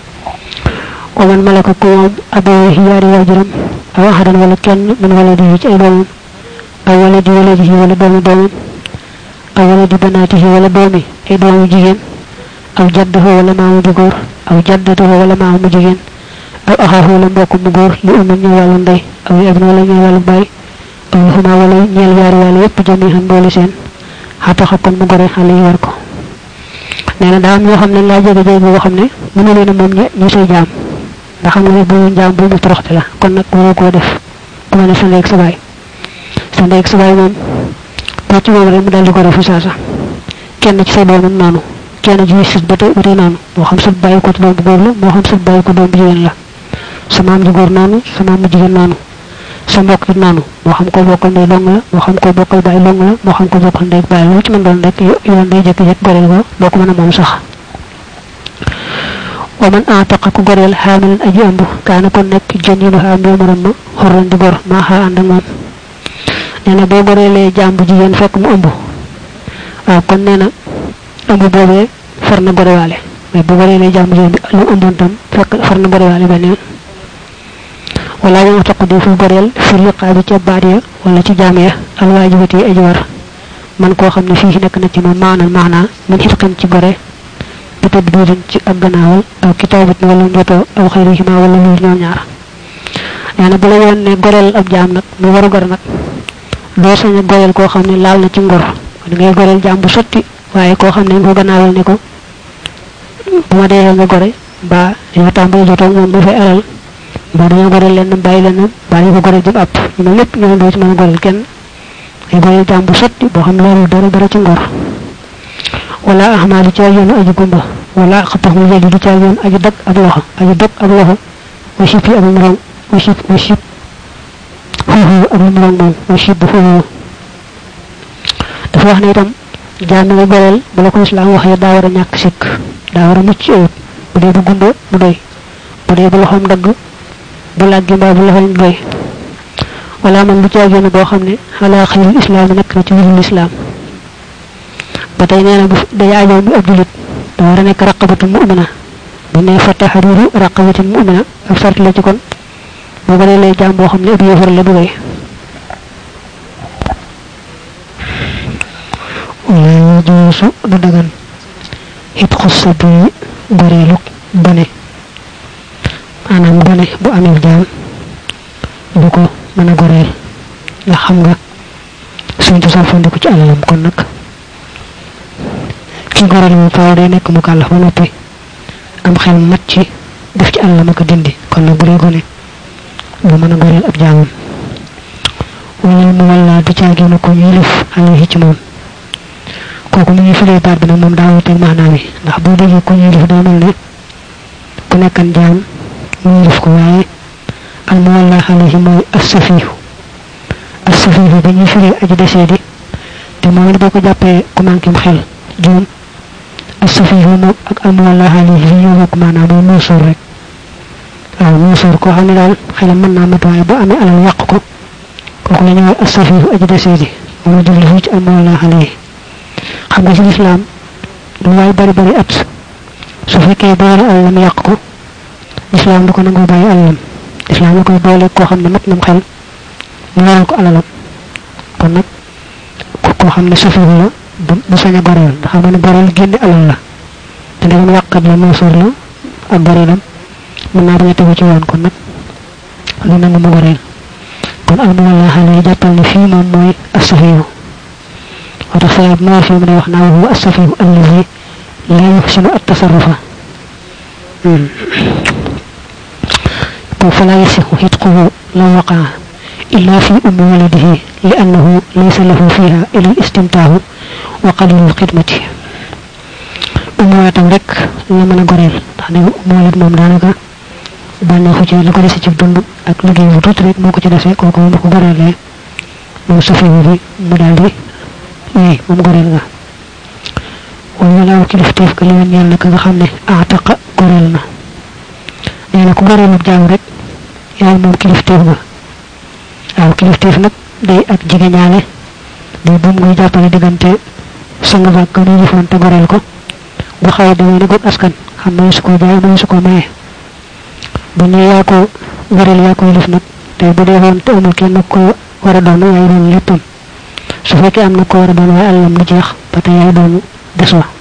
wa man malaka ku moom abawee yaari waajuram aw axadan wala kenn min wala di ci ay doomam aw wala di wala di wala doomi doomam aw wala di banaatihi wala doomi ay doomu jigéen aw jaddahu wala maamu ju góor aw jaddatuhu wala maamu mu jigéen aw axaahu wala mbokk mu góor li umma ñëw wàllu ndey aw yi abin wala ñëw wàllu baay aw yi xuma wala ñeel yaari wàll yépp jami xam boole seen xataxa kon mu gore xale yi war ko nee na daa am ñoo xam ne laa jege jege boo xam ne mënu leen a moom ñu say jaam ndax xam nga ne bu jaam bu mu toroxte la kon nag waroo koo def ku ma ne sa ndey ak sa baay sa ndey ak sa baay moom koo ci moom rek mu daal di ko refu saasa kenn ci say doomam noonu kenn ci sët ba tey ba tey noonu moo xam sët bàyyi ko ci doom bu góor la moo xam sët bàyyi ko doom bu jigéen la sa maam ju góor noonu sa maam mu jigéen noonu sa mbokk it noonu moo xam ko bokkal ndey dong la moo xam ko bokkal baay dong la moo xam ko bokkal ndey baay lu ci mën doon rek yoon day jékki-jékki goreel ko doo ko mën a moom sax wa man aataqa ku goreel xaamilan aji ëmb kaana kon nekk jëninu xaa mboomaram ma xorran di gor maa xaa ànd ak moom nee na boo goreelee jaam bu jigéen fekk mu ëmb waaw kon nee na ëmb boobee far na gorewaale mais bu goreelee jaam bu jigéen bi lu ëmboon tam fekk far na gorewaale benn yoon wala ñu taq di fu goreel fi riqaabi ca baat ya wala ci jaam ya alwaajibati yi aji war man koo xam ne fii nekk na ci moom maanal maanaa min xitqin ci gore bi tëdd biirin ci ak gannaawal aw kitaabit wala njotoo aw xayrihima wala lu ñoom ñaar nee na bu la yoon ne goreel ab jaam nag mu waru gor nag doo sañ a goreel koo xam ne laal na ci ngor da ngay goreel jaam bu sotti waaye koo xam ne nga ko gannaawal ne ko bu ma dee nga gore mbaa dañoo tàmbali jotoo moom mu fay alal mbaa dañoo goreel leen bàyyi leen mbaa ñu ko goreel jëm àpp ñu ne lépp ñoo doo ci mën a goreel kenn ay goreel jaam bu sotti boo xam ne loolu dara dara ci ngor wala ahmaa du caag yoonu aji gumba wala xatax mu yedi du caag yoon aji dog ab loxo aji dog ab loxo wa sib yi ak lu muroom wa sib wa sib foofu ak lu muroom moom wa sib foofu dafa wax ne itam jaam nga goreel bu la ko islaam waxee daa war a ñàkk sikk daa war a mucc ayut bu dee bu gumba mu doy bu dee bu loxoom dagg bu làggi mbaa bu loxoom doy wala man lu caag yoonu boo xam ne xalaa xayril islaam nekk na ci wirul islaam ba tey nee na bu day aajoo mu ab julit da war a nekk raqabatu mu'mina bu ne fa taxariru raqabatin mu'mina ab sart la ci kon boo ko lay jaam boo xam ne ab yéefar la dugay wala yajuusu du dagan it xussa bi goreelu gone maanaam gone bu amee jaam du ko mën a goreel ndax xam nga suñ cosaan fandiku ci alalam kon nag ki goreel moom faaw day nekk mu kàllax ba noppi am xel mat ci def ci àllam ak dindi kon nag bu dee gone bu mën a goreel ab jaamam wala mu walla du caagi na ko yilif alayhi ci moom kooku mu ngi firee baat bi nag moom daa wuteeg maanaam yi ndax boo déggee ko yilif daa mel ne ku nekkan jaam mu yilif ko waaye al mu walla alayhi mooy assafihu assafihu dañuy firee aji desee di te moom it boo ko jàppee ku manqué xel juum asafihu moom ak almuwalla alayhi fi ñoo bokk maanaam mooy muusuur rek waaw muusuur koo xam ne daal xelam mën naa mat waaye boo amee alal yàq ko kooku la ñu wax asafihu aji desee di moom la jublu fii ci almuwalla alayhi xam nga ci lislaam lu waay bari bari at su fekkee boole alalam yàq ko lislaam du ko nangoo bàyyi alalam lislaam la koy boole koo xam ne mat nam xel mu waral ko alalam kon nag koo xam ne safihu la du sañ a goreel ndax xam ne goreel génne alal la te ndegam yàqat la muusuur la ak goreelam mën naa bañ a tegu ci woon kon nag lu nangu mu goreel kon almu walla xale yi jàppal ne fii moom mooy asafiyu moo tax salaat moo fi mu ne wax naa wa huwa asafiyu allazi la yuxsinu at tasarrufa فلا يصح حتقه لو وقع إلا في أم ولده لأنه ليس له فيها إلا الاستمتاع وقليل الخدمة أم ولدم رك لمن غريل تاني أم ولد موم دانaka bànneexu ci li ko dese ci dund ak liggéey bu tuuti rek moo ko ci dese kooku moom ko goreelee moom safiwu bi mu daal di oui moom goreel nga wala walaaw kilifteef ka li wen ñeel na ka nga xam ne aataqa goreel na nee na ku goreelub jaam rek yaay moom kilifteef nga waaw kilifteef nag day ak jegeñaale day buum ngay jàppale diggante sang ba ka muy jëfoon te goreel ko bu xaw a demee ni góob askan xam ne su ko jaay mooy su ko maye bu ñu yaa ko goreel yaa ko yilif nag te bu dee woon te amul kenn ko war a doon yaay doon léppam su fekkee am na ko war a doon waaye alalam du jeex ba tey yaay doon des wa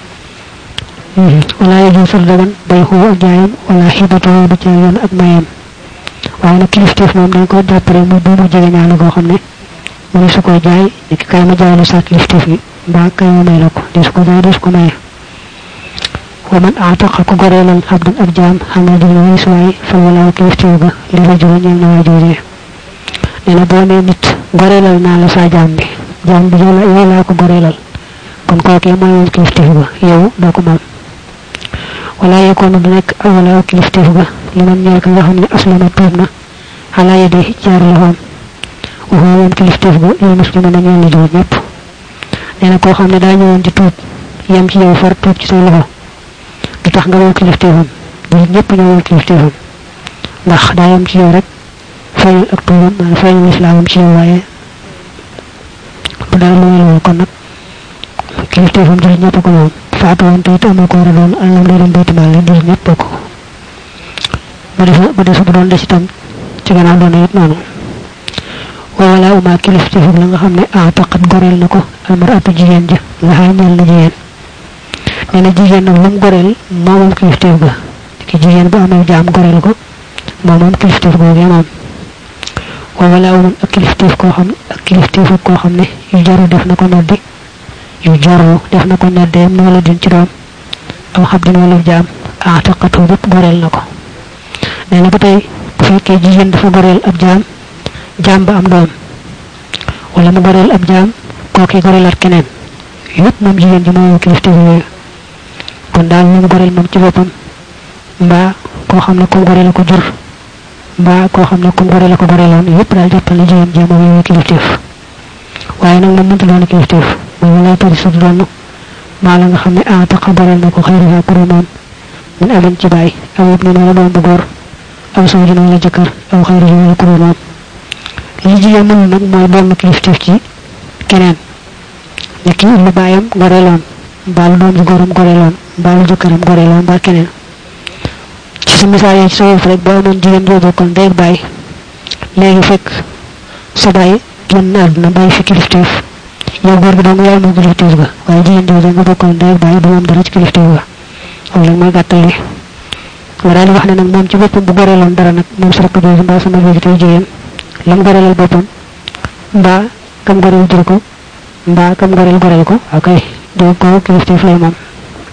wala yajum fir dagan bay xuu ak jaayam wala xibatoo du ca yoon ak mayam waaye nag kilifteef moom dañ ko jàppale muy buumu jege ñaale goo xam ne mu ne su koy jaay ni ki kay ma jaay la saa kilifteef yi mbaa kay ma may la ko di su ko jaay di su ko maye wa man aataqa ku goreelal abdan ab jaam xam ne dina wees waaye fa wala kilifteef ga li rajul ñeel na waa joojee
nee na boo nee nit goreelal naa la saa jaam bi jaam bi yow la yow laa ko goreelal kon kookee mooy moom kilifteef ga yow doo ko moom wala yekoon du nekk awala kilifteef ga li man ñeel ka nga xam ne aslama tuub na xalaa yedee jaar loxoom waxoo moom kilifteef ga yow muslima na ñeel la jullit ñëpp nee na koo xam ne daa ñëwoon di tuub yem ci yow far tuub ci say loxo du tax nga moom kilifteefam jullit ñëpp ñoo moom kilifteefam ndax daa yem ci yow rek feeñal ak tuubam maanaam feeñal islaamam ci yow waaye bu dara lu loolu kon nag kilifteefam jullit ñëpp ko moom faatu woon te it amoo ko war a doon àllam day doon bayti maal jullit ñëpp bokk bu def bu def bu doon des itam ci gannaaw doon it noonu wa wala uma kilifteefam la nga xam ne aataqat goreel na ko almaratu jigéen ja la xaa ñeel na jigéen nee na jigéen nag lu mu goreel moo moom kilifteef ga ki jigéen bu amee jaam goreel ko moo moom kilifteef googee moom wa wala umun ak kilifteef koo xam ak kilifteef koo xam ne yu jaru def na ko noddi yu jaru def na ko noddee mu wala din ci doom aw xabdin wala jaam aataqatu bépp goreel na ko nee na ba tey bu fekkee jigéen dafa goreel ab jaam jaam ba am doom wala mu goreel ab jaam kooki goreelaat keneen yépp moom jigéen ji mooy kilifteef yooyu kon daal lu mu goreel moom ci boppam mbaa koo xam ne kum goreel ko jur mbaa koo xam ne kum goreel ko goreeloon yépp daal jàppal ne jigéen ji moom yooyu kilifteef waaye nag moom mënta doon kilifteef mooy lay tari sut doon maa la nga xam ne ah taxa goreel na ko xëyriha kuru moom min abin ci bàyyi aw yëpp ne wala doom bu góor aw sawjin wala jëkkër aw xëyrihi wala kuru moom li jigéen mënul nag mooy doon kilifteef ci keneen ne kii lu bàyyam goreeloon mbaa lu doom ji góoram goreeloon mbaa lu jëkkëram goreeloon mbaa keneen ci sa misaal yi ci sa yëf rek boo amoon jigéen joo bokkal ndey ak bàyyi léegi fekk sa bàyyi génn àdduna bàyyi fi kilifteef yow góor gi dong yaay moom kilifteef ga waaye jigéen jooju nga bokkal ndey ak bàyyi du moom dara ci kilifteef ga loolu nag mooy gàttal li nga daal di wax ne nag moom ci boppam bu goreeloon dara nag moom sa rakk jooju mbaa sama jooju tey jigéen lam goreelal boppam mbaa kam goreel jur ko mbaa kam goreel goreel ko ok doo ko kilifteef lay moom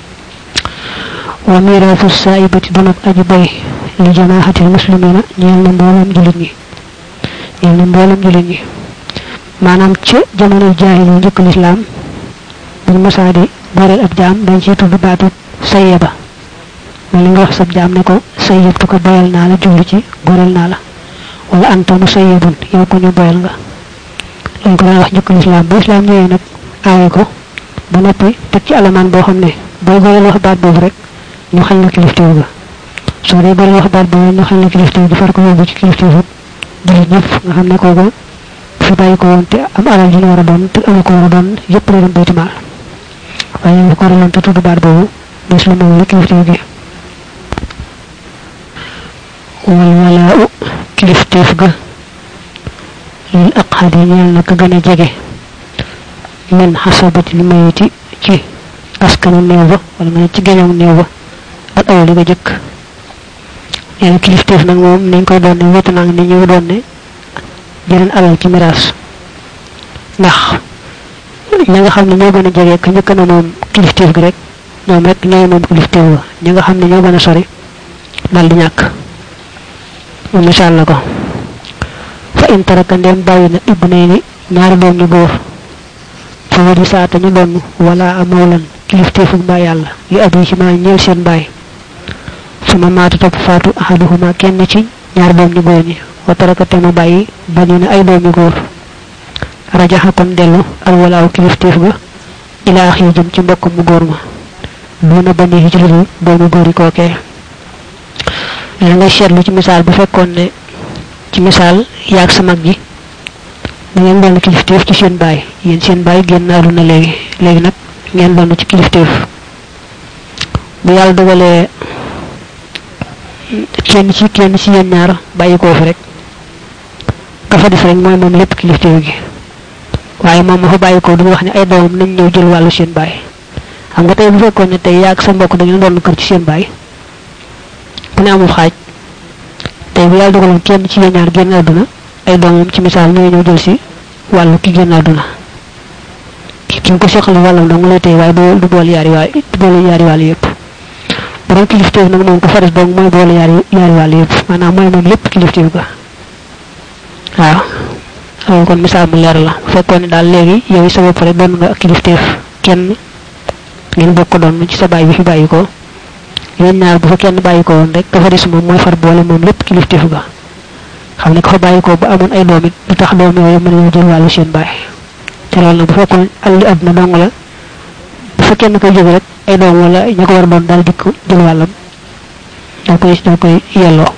wa miraasu saayibati donab aji bay li jamaaxatil muslimina ñeel na mboolam julit ñi ñeel na mboolam julit ñi maanaam ci jamono jaahil yu njëkk lislaam buñ masaa di goreel ab jaam dañ ciy tudd baatu sayyaba ma li nga wax sab jaam ne ko sayyabtu ko boyal naa la jublu ci goreel naa la wala anta musayyabun yow ko ñu boyal nga lañ ko daan wax njëkk lislaam bu islaam ñëwee nag aaye ko ba noppi teg ci alamaan boo xam ne booy goreel wax baat boobu rek ñu xañ la kilifteef ga soo dee goreel wax baat boobu ñu xañ la kilifteef gi far ko yóbbu ci kilifteefu jullit ñëpp nga xam ne kooku fi bàyyi ko woon te am alal ji ñu war a doon te amu ko war a doon yëpp lay dem bayti maal waaye ñu ko goreeloon te tudd baat boobu bés la moom la kilifteef gi wal walaa u kilifteef ga lil aqhadi ñeel na ka gën a jege min xasabatil mayiti ci askanu néew ba wala nga ne ci geñoom néew ba ak awali nga jëkk nee na kilifteef nag moom niñ koy doon ne wétu naag ni ñu doon ne jeneen alal ci miraas ndax ñi nga xam ne ñoo gën a jege ka njëkk na moom kilifteef gi rek ñoom rek ñooy moom kilifteef ba ñi nga xam ne ñoo gën a sori dal di ñàkk mu misaal la ko fa in taraka ndem bàyyi na ibnayni ñaari doom ñu góor fa wadi saata ñu donn wala amawlan kilifteefug mbaa yàlla li abi ci maa ñeel seen baay suma maata topp faatu ahaduhuma kenn ci ñaari doom ñu góor ñi wa taraka te mu bàyyi bani na ay doom ñu góor rajaxa kon dellu alwalaaw kilifteef ga ila axi jëm ci mbokk mu góor ma duna bani ci lu doomu góor yi kookee la ngay seetlu ci misaal bu fekkoon ne ci misaal yaag sa mag ji da ngeen doon kilifteef ci seen baay yéen seen baay génn àdduna léegi léegi nag ngeen doon ci kilifteef bu yàlla dogalee kenn ci kenn ci yéen ñaar bàyyi koo fi rek ka fa def rek mooy moom lépp kilifteef gi waaye moom ma fa bàyyi ko du wax ne ay doomam nañ ñëw jël wàllu seen baay xam nga tey bu fekkoon ne tey yaag sa mbokk da ngeen doon kër ci seen baay ku ne amul xaaj tey bu yàlla dogaloon kenn ci yéen ñaar génn àdduna ay doomam ci misaal ñooy ñëw jël si wàllu ki génn àdduna ki ki ko soxla wàllam dong lay tey waaye du boole yaari waay du boole yaari wàll yëpp borom kilifteef nag moom ko fa des dong mooy boole yaari yaari wàll yëpp maanaam mooy moom lépp kilifteef ga waaw
loolu kon misaal mu leer la bu fekkoon ne daal léegi yow sa bopp rek doon nga ak kilifteef kenn ngeen bokk doon ci sa baay bi fi bàyyi ko yéen ñaar bu fa kenn bàyyi ko woon rek ka fa des moom mooy far boole moom lépp kilifteef ga xam ne ka fa bàyyi ko ba amoon ay doom it du tax doom yooyu mën a jël wàllu seen baay te loolu nag bu fekkoon alli àdduna dong la bu fa kenn koy jóge rek ay doom wala ña ko war a doon daal dikk jël wàllam doo koy doo koy yelloo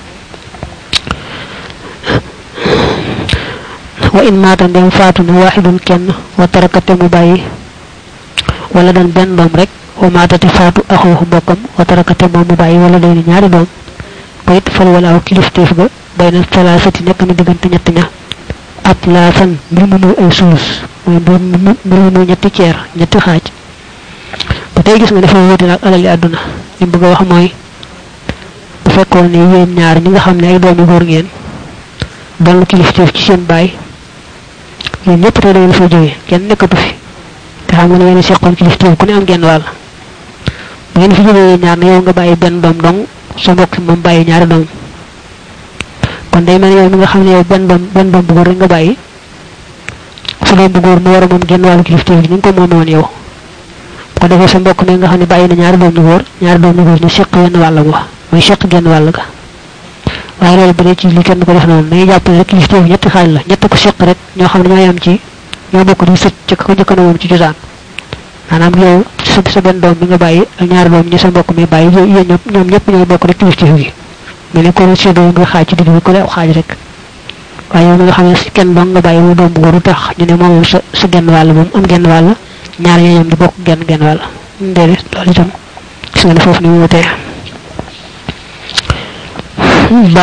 wa in maata ndem faatu na waaxidun kenn wa tarakate mu bàyyi wala dan benn doom rek wa maatate faatu axooxu mbokkam wa tarakate moom mu bàyyi wala day ni ñaari doom ba it fal wala aw kilifteef ga bay na talaasati nekk na diggante ñett ña at laasan mbir mu muy ay suus mooy mbir mu mbir mu muy ñetti ceer ñetti xaaj ba tey gis nga dafa wuute nag alali àdduna li bëgg a wax mooy bu fekkoon ne yéen ñaar ñi nga xam ne ay doomi góor ngeen doon kilifteef ci seen baay yéen ñëpp tey da ngeen fa jógee kenn nekkatu fi te xam nga ne ngeen seqoon kilifteef ku ne am genn wàll bu ngeen fi jógee yéen ñaar ne yow nga bàyyi benn doom dong sa mbokk moom bàyyi ñaari doom kon day mel yow mi nga xam ne yow benn doom benn doom bu góor rek nga bàyyi sa doom bu góor mu war a moom genn wàllu kilifteef gi ni nga ko moomee woon yow ko defee sa mbokk mi nga xam ne bàyyi na ñaari doom ñu góor ñaari doom ñu góor ñu seq wenn wàll ga mooy seq genn wàll ga waaye loolu bu dee ci li kenn ko def noonu dañuy jàpp ne rek kilifteef ñetti xaaj la ñett ko seq rek ñoo xam ne ñoo yam ci ñoo bokk di sëcc ca ko njëkk na moom ci cosaan maanaam yow sa sa benn doom bi nga bàyyi ak ñaari doom ñi sa mbokk mi bàyyi yéen ñoom ñoom ñëpp ñooy bokk rek kilifteef gi mais ne ko séddoo nga xaaj ci digg bi ko def xaaj rek waaye yow mi nga xam ne kenn dong nga bàyyi mu doom bu góor du tax ñu ne moom sa sa genn wàll moom am genn wàll ñaar ñoo ñoom di bokk genn genn wàll déedéet loolu itam gis nga ne foofu ni mu wutee